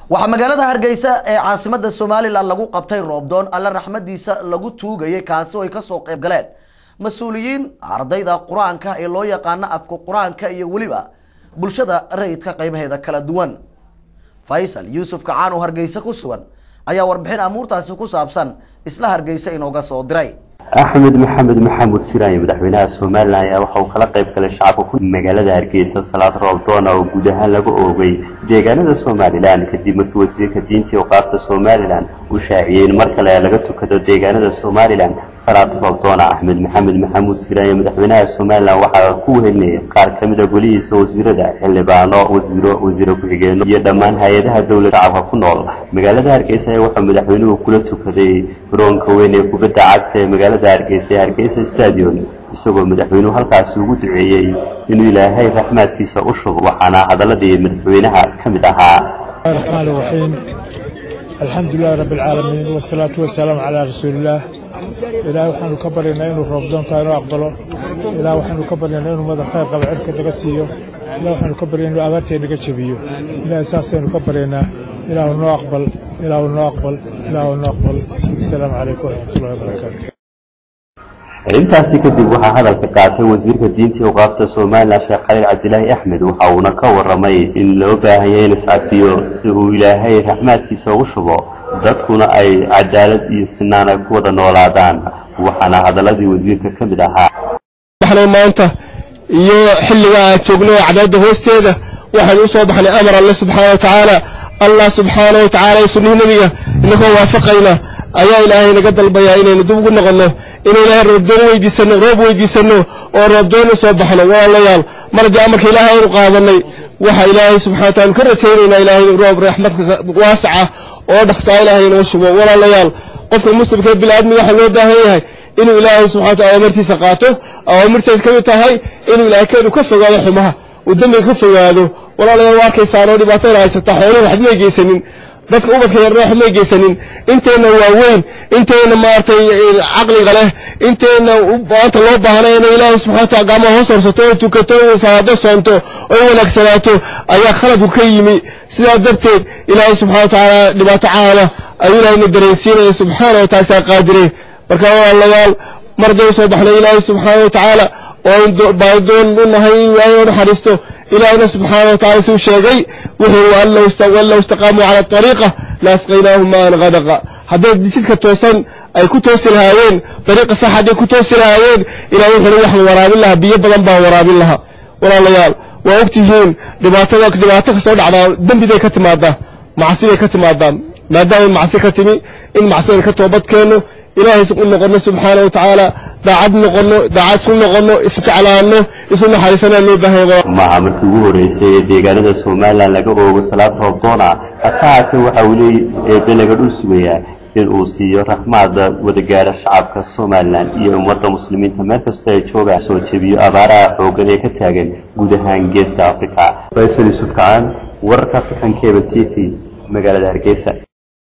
waxaa magaalada hargeysa ee caasimada somalilan lagu qabtay roobdoon alle raxmadiisa lagu tuugayay kaasi oo ay kasoo qeyb galeen mas-uuliyiin ardayda qur-aanka ee loo yaqaano afka qur-aanka iyo weliba bulshada rayidka qeybaheeda kala duwan faysal yuusuf kacaan oo hargeysa ku sugan ayaa warbixin amuurtaasi ku saabsan isla hargeysa inooga soo diray axmed maxamed maxamuud siraaye madaxweynaha somalilan ayaa waxa uu kala qayb galay shacabka ku magaalada hargeysa salaad roobdoona oo guud ahaan laga oogay deegaanada somalilan kadib markii wasiirka diinta iyo qaabta somalilan uu shaaciyey in mar kale laga tukado deegaanada somalilan salaad roobdoona axmed maxamed maxamuud siraaye madaxweynaha somalilan waxaa ku wehelinayay qaar ka mid a golihiisa wasiirada xildhibaano wasiiro wasiiro ku-xigeenno iyo dhammaan hay-adaha dowlad shacabka ku nool magaalada hargeysa ayaa wuxuu madaxweynuhu kula tukaday garoonka weyn ee kubadda cagta ee magaalada hargeysa ee hargeysa stadion isagoo madaxweynuhu halkaasi ugu duceeyey inuu ilaahay raxmaadkiisa u shubo waxaana hadaladii madaxweynaha ka mid ahaa الرحمن الرحيم الحمد لله رب العالمين والصلاة والسلام على رسول الله إلهي وحن كبرنا إنه رمضان كانوا أقبله إلهي وحن كبرنا إنه ماذا خير قبل عرك نقسيه إلهي وحن كبرنا إنه أبرتي نقشبيه إلهي أساسا كبرنا إلهي إنه أقبل إلهي إنه أقبل إلهي إنه أقبل السلام عليكم ورحمة الله وبركاته intaasi kadib waxaa hadalka qaatay wasiirka diinta iyo qaabta somalilan sheekh khaliil cabdilaahi axmed waxa uuna ka waramay in loo baahan yahay in iscafiyo si uu ilaahay raxmaadkiisa ugu shubo dadkuna ay cadaalad iyo sinaan ay ku wada noolaadaan waxaana hadaladii wasiirka ka mid ahaa maanta iyo xilliga aan joogno cadaalada hoosteeda waxaan u soo baxnay amar alle subxaana wa tacaala allah subxaana wa tacaala iyo sunnii nebiga inagoo waafaqayna ayaa ilaahay naga dalbayaa inaynu dib ugu noqonno inuu ilaahay roobdoon weydiisano roob weydiisano oo roobdoon u soo baxno walaalayaal mar haddii amarka ilaahay aynu qaadanay waxa ilaahay subxana wa taala ka rajaynaynaa ilaahay roob raxmadka waasaca oo dhaqsaa ilaahay inoo shubo walaalayaal qofka muslimka biniaadmiga waxaa loo baahan yahay inuu ilaahay subxana wa taala amartiisa qaato awaamirteed ka mid tahay inuu ilaahay keenu ka fogaado xumaha uu dembiga ka fogaado walaalayaal waa arkaysaan oo dhibaatayna haysataa xooluhu waxba may geysanin dadka ubadka yarna waxba may geysanin inteenna waaweyn inteenna maaragtay caqliga leh inteenna maanta loo baahnay inay ilaahay subxana wa taala gacmaha hoos horsato oo tukato oo salaado soonto oo wanaagsanaato ayaa khaladku ka yimi sidaa darteed ilaahay subxana wa tacaala dhibaato caama ayuu ilaahayna dareensiinaya subxaana wa taala saa qaadire marka walaalayaal mar haddaynu soo baxnay ilaahay subxaana wa tacaala oo baadoon u nahay ilaahay oo naxariisto ilaahayna subxaana wa tacala suu sheegay wuxuu wallow istaqaamuu cala ariiqa la asqaynaahum maan qadaqa hadday jidka toosan ay ku toosi lahaayeen dariiqa sax hadday ku toosi lahaayeen ilahay wuxuuna waxaan waraabin lahaa biyo badan baan waraabin lahaa walaalayaal waa ogtihiin dhibaatada dhibaato kastoo dhacdaa dembiday ka timaadaa macsiday ka timaadaa maadaamay macsi ka timi in macsidan ka toobad keenno ilaahay u noqono subxaana wa tacaala daacad noqono daacad isku noqono isjeclaano isu naxariisanaa loo baahanya maaha markii ugu horeysay ee deegaanada somalilan laga oogo salaad roobdoona hase haatee waxa uu leey eebe laga dhul sugayaa in uu siiyo raxmaada wadagaara shacabka somalilan iyo ummadda muslimiinta meel kastoo ay joogaan soo jebiyo abaaraha xooggan ee ka taagan guud ahaan geeska africa faysal yuusuf kacaan wararka african cable t v magaalada hargeysa